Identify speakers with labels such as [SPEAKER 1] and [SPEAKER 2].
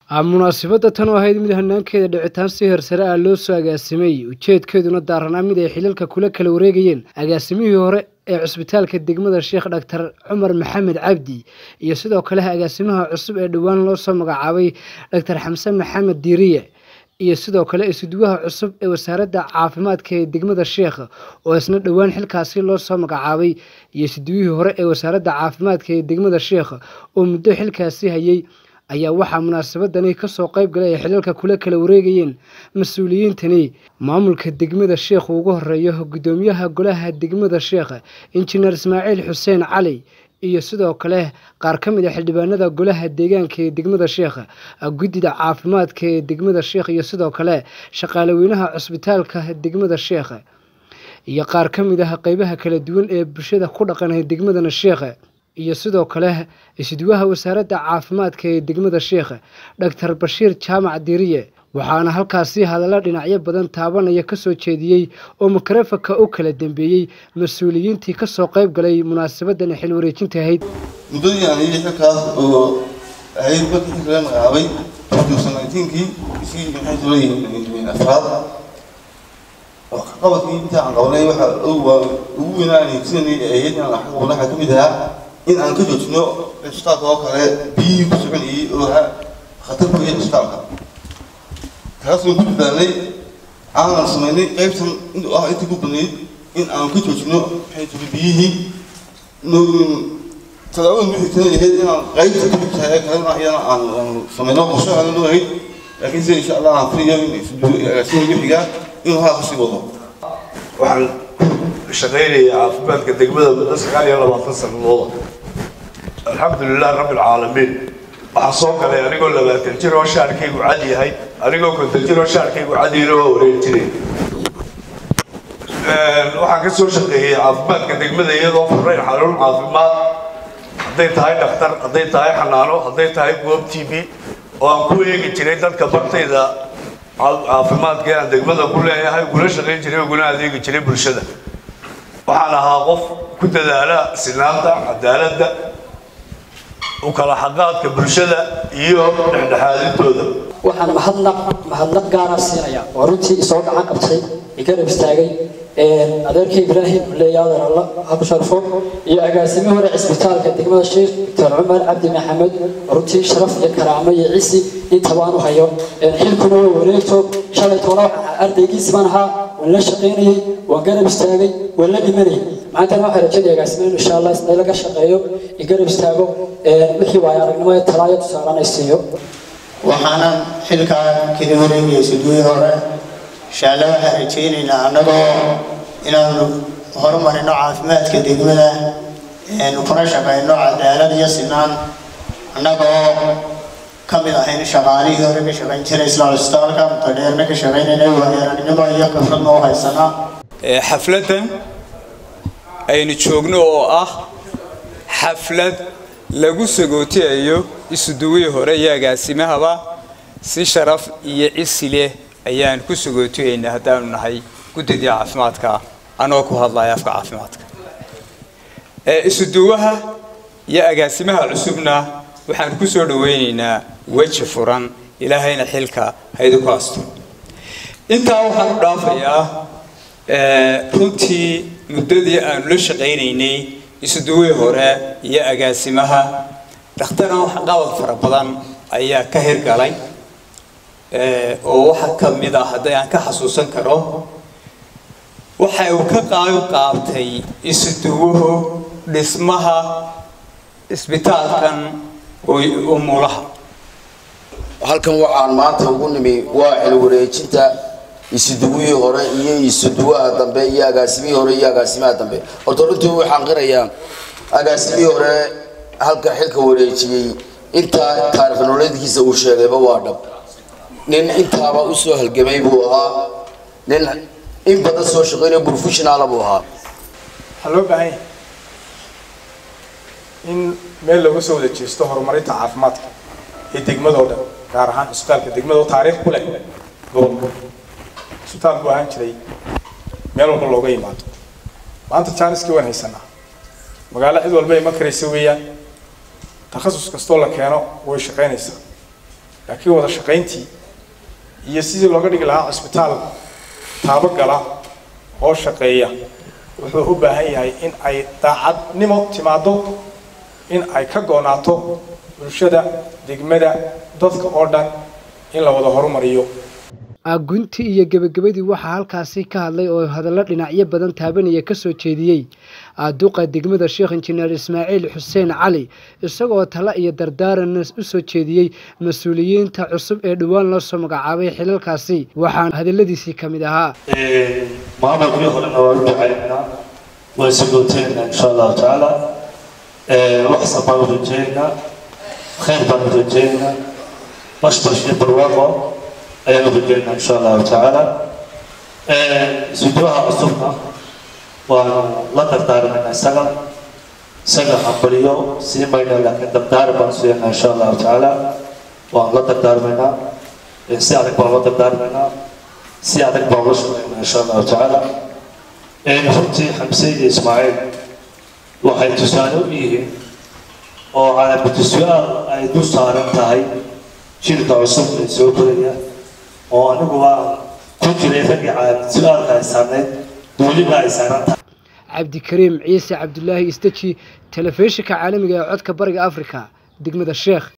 [SPEAKER 1] munaasabadda tan oo ahayd mid hanaankeeda dhicitaan si hersare ah loo soo agaasimay ujeedkeeduna daaranaa mid ay xilalka kula kala wareegayeen agaasimihii hore ee cusbitaalka degmada sheekh dhaktar cumar maxamed cabdi iyo sidoo kale agaasimaha cusub ee dhowaan loo soo magacaabay dhaktar xamse maxamed diiriye iyo sidoo kale isuduwaha cusub ee wasaaradda caafimaadka ee degmada sheekh oo isna dhowaan xilkaasi loo soo magacaabay iyo isuduwihii hore ee wasaaradda caafimaadka ee degmada sheekh oo muddo xilkaasi hayay ayaa waxaa munaasabadani kasoo qayb galay ay xilalka kula kala wareegayeen mas-uuliyiintani maamulka degmada sheekh ugu horeeyo gudoomiyaha golaha degmada sheekh injineer ismaaciil xuseen cali iyo sidoo kale qaar ka mid a xildhibaanada golaha deegaanka ee degmada sheekh guddida caafimaadka ee degmada sheekh iyo sidoo kale shaqaaleweynaha cusbitaalka degmada sheekh iyo qaar ka mid ah qeybaha kala duwan ee bulshada ku dhaqanay degmadana sheekh iyo sidoo kale isduwaha wasaaradda caafimaadka ee degmada sheekh dhaktar bashiir jaamac diiriye waxaana halkaasi hadallo dhinacyo badan taabanaya kasoo jeediyey oo makarefanka u kala dambeeyey mas-uuliyiintii kasoo qayb galay munaasabadan xil wareejinta ahayd
[SPEAKER 2] muddadii aan iyay xilkaas oo ahayd markii xilka laga magacaabay kii isii maxay soo leeyihiin afraad qabadkii inta aan qabanay waxa ugu weynaan sidanii ahayd inaan xaq qabnay waxaa ka mid ahaa in aan ka joojino cisbitaalka oo kale biyihii ku soconayay oo ahaa khatar ku yahay cisbitaalka kaasoo ku dadaalnay aanan samaynay qaybtan inuu ah intii ku badnayd in aan ka joojino maxay tiri biyihii talaabada muxigtana ahayd inaan qaybta ka mid kalena iyana aan samayno qorshe aan loo ahayd laakiin sida insha allah aan filayo in agaasima wixiga inuu haa kasii wado
[SPEAKER 3] waxaan shaqaynaya caafimaadka degmada muddo sagaal iyo labaatan sanadooda alxamdulilah rabbi alcaalamiin waxaa soo galay anigoo labaatan jir oo shaarkaygu cad yahay anigoo konton jir oo shaarkaygu cadiina waa wareeg jiray waxaan ka soo shaqeeyey caafimaadka degmada iyadoo furayn xanuun caafimaad hadday tahay dhakhtar hadday tahay xanaano hadday tahay goob t v oo aan ku eegi jiray dadka bartayda caafimaadka aan degmada ku leeyahay ugula shaqayn jiray uguna adeegi jiray bulshada waxaan ahaa qof ku dadaala sinaanta cadaaladda u kala xaqaadka bulshada iyo dhexdhexaadintooda
[SPEAKER 4] waxaan mahadnaq mahadnaq gaara siinaya oo runtii soo gacan qabtay igarab istaagay adeerka ibraahim leeyaadan alla haku sharfo iyo agaasimi hore cisbitaalka degmada sheekh doctor cumar cabdi maxamed runtii sharaf iyo karaamo iyo cisi intabaan u hayo xilkuna waa wareegto shalay toona waxaan ardaygiisi baan ahaa waan la shaqaynayey waan garab istaagay waan la dhimanayay maantana waxaa rajada agaasimi insha allah isna laga shaqeeyo igarab istaago wixii waayo aragnimo ee talaayo tusaalan ay siiyo
[SPEAKER 5] waxaanan xilkaa kala wareegaya suduuyi hore inshaalla waxaan rajaynaynaa annagoo inaanu horumarino caafimaadka degmada kuna shaqayno cadaalad iyo sinaan annagoo ka mid ahayn shaqaalihii hore ka shaqayn jiray isla cusbitaalka mutadheerna ka shaqaynayna waayaranimo iyo khibradna u haysanaa
[SPEAKER 6] xafladdan aynu joogno oo ah xaflad lagu sagootiyayo isuduwihii hore iyo agaasimahaba si sharaf iyo cisi leh ayaan ku sagootiyaynaa haddaanu nahay guddidii caafimaadka anoo ku hadlaya afka caafimaadka isuduwaha iyo agaasimaha cusubna waxaan ku soo dhawaynaynaa weji furan ilaahayna xilka haydu ku asto intaa waxaan u dhaafayaa runtii muddadii aanu la shaqaynaynay isuduwihii hore iyo agaasimaha dhakhtarna wax qabad fara badan ayaa ka hirgalay oo waxa ka mid ah haddii aan ka xasuusan karo waxa uu ka qaab qaabtay isuduwuhu dhismaha isbitaalkan umulaha
[SPEAKER 7] halkan waxaan maanta ugu nimi waa xil wareejinta isuduwihii hore iyo isuduwaha dambe iyo agaasimihii hore iyo agaasimaha dambe horta runtii waxaan qirayaa agaasimihii hore halka xilka wareejiyey intaa taarikh nololeedkiisa uu sheegayba waa dhab nin intaaba usoo halgamay buu ahaa nin in badan soo shaqeynayo professionala buu ahaa
[SPEAKER 8] waxaa loo baahan yahay in meel looga soo wada jeesto horumarinta caafimaadka ee degmadoo dhan gaar ahaan cisbitaalka degmada oo taariikh ku leh gobolka cisbitaal buu ahaan jiray meel walba looga yimaado maanta jaaniskii waan haysanaa magaalo cid walba iman karaysa weeyaan takhasus kastoo la keeno way shaqaynaysaa laakiin wada shaqayntii iyo sidii looga dhigi lahaa cisbitaal taabagala oo shaqeeya wuxuu u baahan yahay in ay daacadnimo timaado in ay ka goonaato bulshada degmada dadka oo dhan in la wada horumariyo
[SPEAKER 1] guntii iyo gebagabadii waxaa halkaasi ka hadlay oo hadallo dhinacyo badan taabanaya ka soo jeediyey duqa degmada sheekh injineer ismaaciil xuseen cali isagoo talo iyo dardaaranna u soo jeediyey mas-uuliyiinta cusub ee dhowaan loo soo magacaabay xilalkaasi waxaana hadalladiisii ka mid ahaa
[SPEAKER 9] maamulkii horena waa u ducaynaynaa waa isagooteynaa insha allahu tacaala waxsan baan u rajeynaynaa khayr baan u rajeynaynaa bashbash iyo barwaaqo ayaan u rajeynaa insha allahu tacaala sujuuha cusubna waanu la dardaarmayna isaga isaga hambaliyo sii mayna laakiin dardaari baan suyanaa insha allahu tacaala waanu la dardaarmaynaa si adag baan la dardaarmaynaa si adag baan ula shaqaynaa insha allahu tacaala runtii xamse iyo ismaaciil waxay tusaale u yihiin oo calaamatu su-aal ay du saaran tahay jilka cusub ee soo koraya oo anigu waa ku jiray raggii calaamad su-aalka ay saarnayd weliba ay saaran tahay
[SPEAKER 1] cabdikariim ciise cabdulaahi istaji telefishinka caalamiga ee codka bariga afrika degmada sheekh